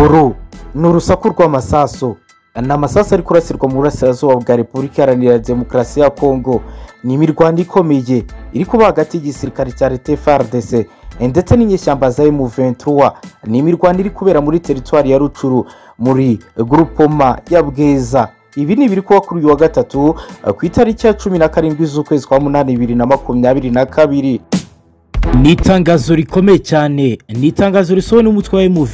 uru ni urusaku rw'amasasu ni amasasu ari kurasirwa mu burasirazuba bwa repubulika iharanira demokarasi ya kongo ni imirwano ikomeye iri kuba hagati y'igisirikare cya leta frdc ndetse n'inyeshyamba za emu ventura ni imirwano iri kubera muri teritwari ya rucuru muri gurupoma ya bwiza ibi ni ibiri kuba kuri uyu wa gatatu ku itariki ya cumi na karindwi z'ukwezi kwa munani bibiri na makumyabiri na kabiri ni itangazo rikomeye cyane ni itangazo risohowe n'umutwe wa emu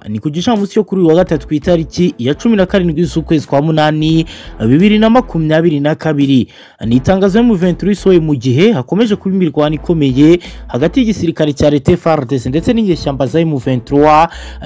ni ku gicamunsi cyo kuri uyu wa gatatu ku itariki ya cumi na karindwi z'ukwezi kwa munani bibiri na makumyabiri na kabiri ni itangazo emu isohoye mu gihe hakomeje kuba imirwano ikomeye hagati y'igisirikare cya leta frdc ndetse n'inyeshyamba za emu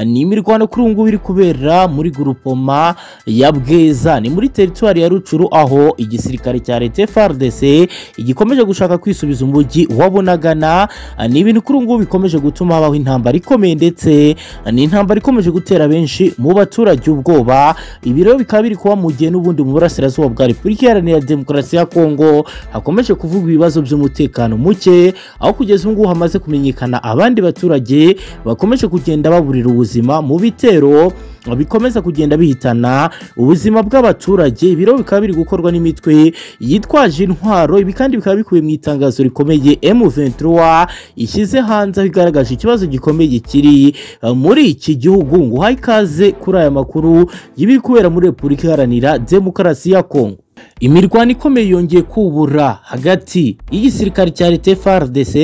ni imirwano kuri ubu ngubu iri kubera muri gurupoma ya bweza ni muri teritwari ya rucuru aho igisirikare cya leta frdc gikomeje gushaka kwisubiza umujyi wabonagana ni ibintu kuri ubu ngubu bikomeje gutuma habaho intambara ikomeye ndetse ni intambara ikomeje gutera benshi mu baturage ubwoba ibi rero bikaba biri kuba mu gihe n'ubundi mu burasirazuba bwa repubulika iharanira demokarasi ya kongo hakomeje kuvugwa ibibazo by'umutekano muke aho kugeza ubu ngubu hamaze kumenyekana abandi baturage bakomeje kugenda baburira ubuzima mu bitero bikomeza kugenda bihitana ubuzima bw'abaturage ibiro bikaba biri gukorwa n'imitwe yitwaje intwaro ibi kandi bikaba bikubiye mu itangazo rikomeye M23 ishyize hanze aho igaragaje ikibazo gikomeye kiri uh, muri iki gihugu ngo uhaye ikaze kuri aya makuru y'ibiri kubera muri Repubulika Iharanira Demokarasi ya Kongo imirwano ikomeye yongeye kubura hagati y'igisirikare cya leta frdc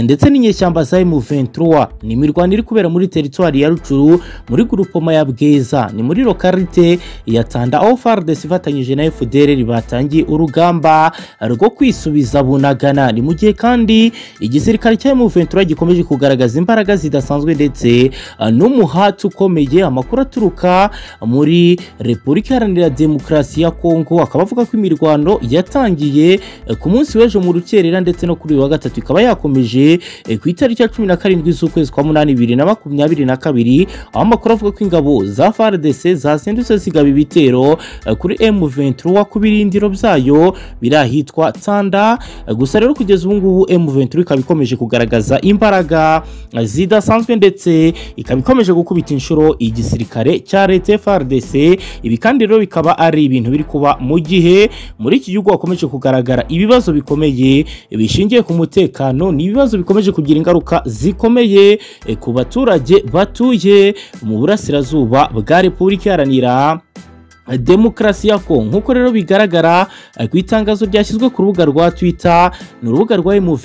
ndetse n'inyeshyamba za m23 ni imirwano iri kubera muri teritwari ya rucuru muri gurupoma ya bwiza ni muri lokarite ya tanda aho frdc ifatanyije na fdr batangiye urugamba rwo kwisubiza bunagana ni mu gihe kandi igisirikare cya m23 gikomeje kugaragaza imbaraga zidasanzwe ndetse n'umuhati ukomeye amakuru aturuka muri repubulika iharanira demokarasi ya kongo akaba avuga ko imirwano yatangiye ku munsi w'ejo mu rukerera ndetse no kuri uyu wa gatatu ikaba yakomeje ku itariki ya cumi na karindwi z'ukwezi kwa munani bibiri na makumyabiri na kabiri aho amakuru avuga ko ingabo za frdc zazindutse zigaba ibitero kuri m23 ku birindiro byayo biri ahitwa tanda gusa rero kugeza ubu ngubu m23 ikaba ikomeje kugaragaza imbaraga zidasanzwe ndetse ikaba ikomeje gukubita inshuro igisirikare cya leta frdc ibi kandi rero bikaba ari ibintu biri kuba mu gihe muri iki gihugu hakomeje kugaragara ibibazo bikomeye bishingiye ku mutekano ni ibibazo bikomeje kugira ingaruka zikomeye eh, ku baturage batuye mu burasirazuba bwa repubulika iharanira demokarasi ya kongo nk'uko rero bigaragara ku itangazo ryashyizwe ku rubuga rwa twita ni urubuga rwa emu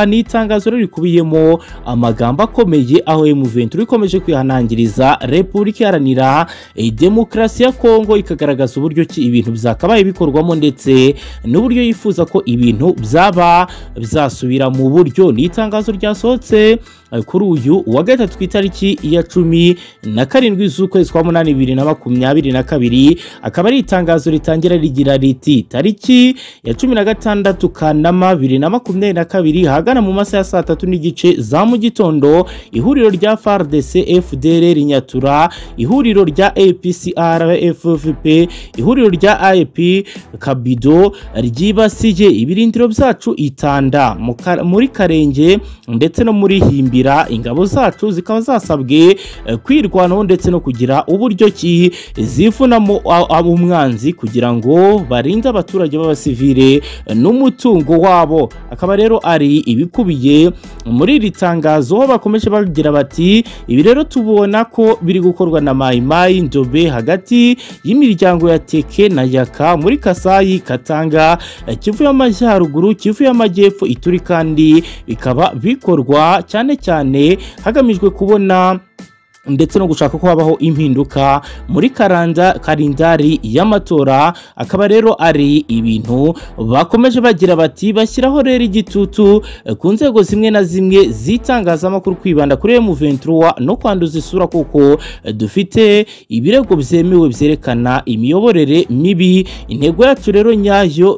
ni itangazo rero rikubiyemo amagambo akomeye aho emu ikomeje kwihanangiriza repubulika iharanira demokarasi ya kongo ikagaragaza uburyo ki ibintu byakabaye bikorwamo ndetse n'uburyo yifuza ko ibintu byaba byasubira mu buryo ni itangazo ryasohotse kuri uyu wa gatatu ku itariki ya cumi na karindwi z'ukwezi kwa munani bibiri na makumyabiri na kabiri akaba ari itangazo ritangira rigira riti tariki ya cumi na gatandatu kanama bibiri na makumyabiri na kabiri ahagana mu masaha ya saa tatu n'igice za mu gitondo ihuriro rya frdc fdr nyatura ihuriro rya apcr ffp ihuriro rya ip kabido ryibasiye ibirindiro byacu itanda muri karenge ndetse no muri himbi ingabo zacu zikaba zasabwe kwirwanaho ndetse no kugira uburyo ki zivunamo umwanzi kugira ngo barinde abaturage b'abasivire n'umutungo wabo akaba rero ari ibikubiye muri iri tangazo aho bakomeje bagira bati ibi rero tubona ko biri gukorwa na mayimayi ndobe hagati y'imiryango ya teke na yaka muri kasayi katanga kivu y'amajyaruguru kivu y'amajyepfo ituri kandi bikaba bikorwa cyane cyane hagamijwe kubona ndetse no gushaka ko habaho impinduka muri karanda karindari y'amatora akaba rero ari ibintu bakomeje bagira bati bashyiraho rero igitutu ku nzego zimwe na zimwe z'itangazamakuru kwibanda kuri M23 no kwanduza isura kuko dufite ibirego byemewe byerekana imiyoborere mibi intego yacu rero nyayo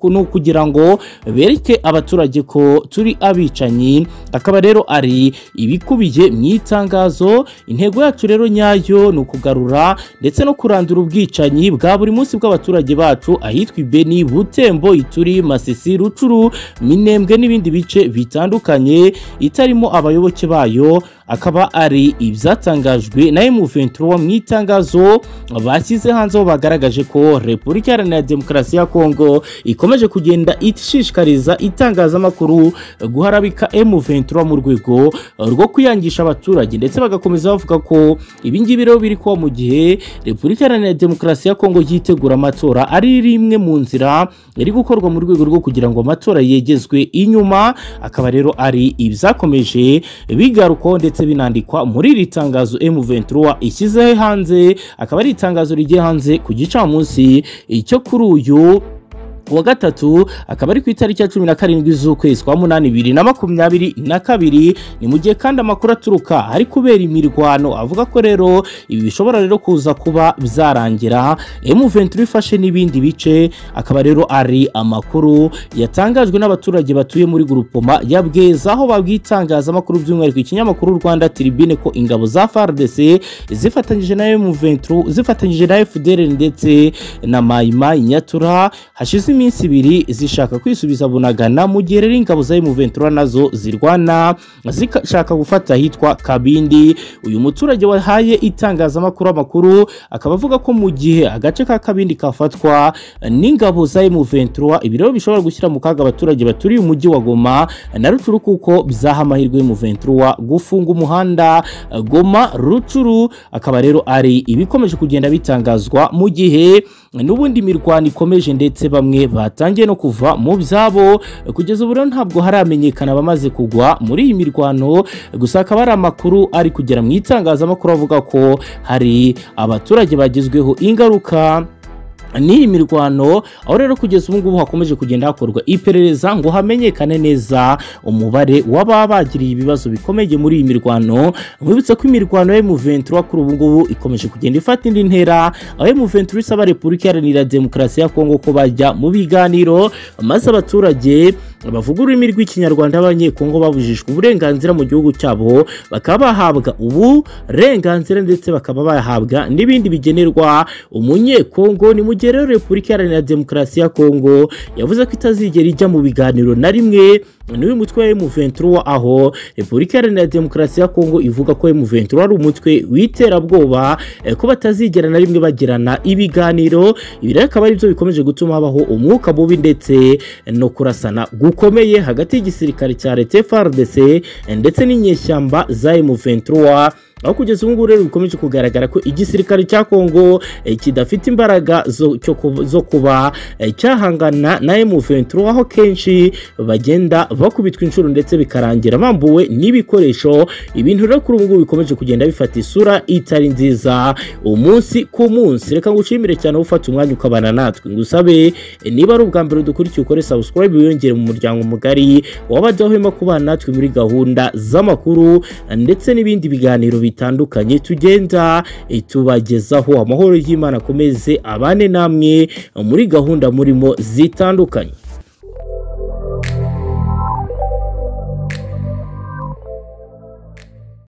ni ukugira ngo bereke abaturage ko turi abicanyi akaba rero ari ibikubiye mu itangazo intego yacu rero nyayo ni ukugarura ndetse no kurandura ubwicanyi bwa buri munsi bw'abaturage bacu ahitwa ibeni butembo ituri masisi rucuru minembwe n'ibindi bice bitandukanye itarimo abayoboke bayo akaba ari ibyatangajwe na M23 mu itangazo bashyize hanze aho bagaragaje ko Repubulika Iharanira Demokarasi ya Kongo ikomeje kugenda ishishikariza itangazamakuru guharabika M23 mu rwego rwo kwiyangisha abaturage ndetse bagakomeza bavuga ko ibi ngibi rero biri kuba mu gihe Repubulika Iharanira Demokarasi ya Kongo yitegura amatora ari rimwe mu nzira iri gukorwa mu rwego rwo kugira ngo amatora yegezwe inyuma akaba rero ari ibyakomeje bigarukwaho ndetse binandikwa muri iri tangazo M23 ishyizeho hanze akaba ari itangazo rigiye hanze ku gicamunsi cyo kuri uyu kuwa gatatu akaba ari ku itariki ya cumi na karindwi z'ukwezi kwa munani bibiri na makumyabiri na kabiri ni mu gihe kandi amakuru aturuka ari kubera imirwano avuga ko rero ibi bishobora rero kuza kuba byarangira M23 ifashe n'ibindi bice akaba rero ari amakuru yatangajwe n'abaturage batuye muri Gurupoma ya Bweza aho babwitangazamakuru by'umwihariko ikinyamakuru Rwanda Tribune ko ingabo za FARDC zifatanyije na M23 zifatanyije na FDL ndetse na Maimai Nyatura hashize iminsi ibiri zishaka kwisubiza bunagana mu gihe rero ingabo za M23 nazo zirwana zishaka gufata ahitwa Kabindi uyu muturage wahaye itangazamakuru amakuru akaba avuga ko mu gihe agace ka Kabindi kafatwa n'ingabo za M23 ibi rero bishobora gushyira mu kaga abaturage baturiye umujyi wa Goma na Rucuru kuko byaha amahirwe M23 gufunga umuhanda Goma Rucuru akaba rero ari ibikomeje kugenda bitangazwa mu gihe n'ubundi mirwano ikomeje ndetse bamwe batangiye no kuva mu byabo kugeza ubu rero ntabwo haramenyekana abamaze kugwa muri iyi mirwano gusa akaba ari amakuru ari kugera mu itangazamakuru avuga ko hari abaturage bagizweho ingaruka n'iyi mirwano aho rero kugeza ubu ngubu hakomeje kugenda hakorwa iperereza ngo hamenyekane neza umubare w'ababa bagiriye ibibazo bikomeye muri iyi mirwano mwibutse ko imirwano ya M23 kuri ubu ngubu ikomeje kugenda ifata indi ntera aho M23 isaba Repubulika Iharanira Demokarasi ya Kongo ko bajya mu biganiro maze abaturage bavuga ururimi rw'ikinyarwanda b'abanyekongo babujijwe uburenganzira mu gihugu cyabo bakaba bahabwa uburenganzira ndetse bakaba bahabwa n'ibindi bigenerwa umunyekongo ni mu gihe rero repubulika iharanira demokarasi ya kongo yavuze ko itazigera ijya mu biganiro na rimwe n'uyu mutwe wa M23 aho Repubulika Iharanira Demokarasi ya Kongo ivuga ko M23 ari umutwe w'iterabwoba ko batazigera na rimwe bagirana ibiganiro ibi rero akaba ari byo bikomeje gutuma habaho umwuka mubi ndetse no kurasana gukomeye hagati y'igisirikare cya leta FARDC ndetse n'inyeshyamba za M23 aho kugeza ubu ngubu rero bikomeje kugaragara ko igisirikare cya Kongo kidafite imbaraga zo, zo kuba cyahangana na M23 aho kenshi bagenda bakubitwa inshuro ndetse bikarangira bambuwe n'ibikoresho ibintu rero kuri ubu ngubu bikomeje kugenda bifata isura itari nziza umunsi ku munsi reka ngushimire cyane ufata umwanya ukabana natwe ngusabe niba ari ubwa mbere dukurikiye ukore subscribe wiyongere mu muryango mugari wabajyahwema kubana natwe muri gahunda z'amakuru ndetse n'ibindi biganiro bitandukanye tugenda tubagezaho amahoro y'Imana akomeze abane namwe muri gahunda murimo zitandukanye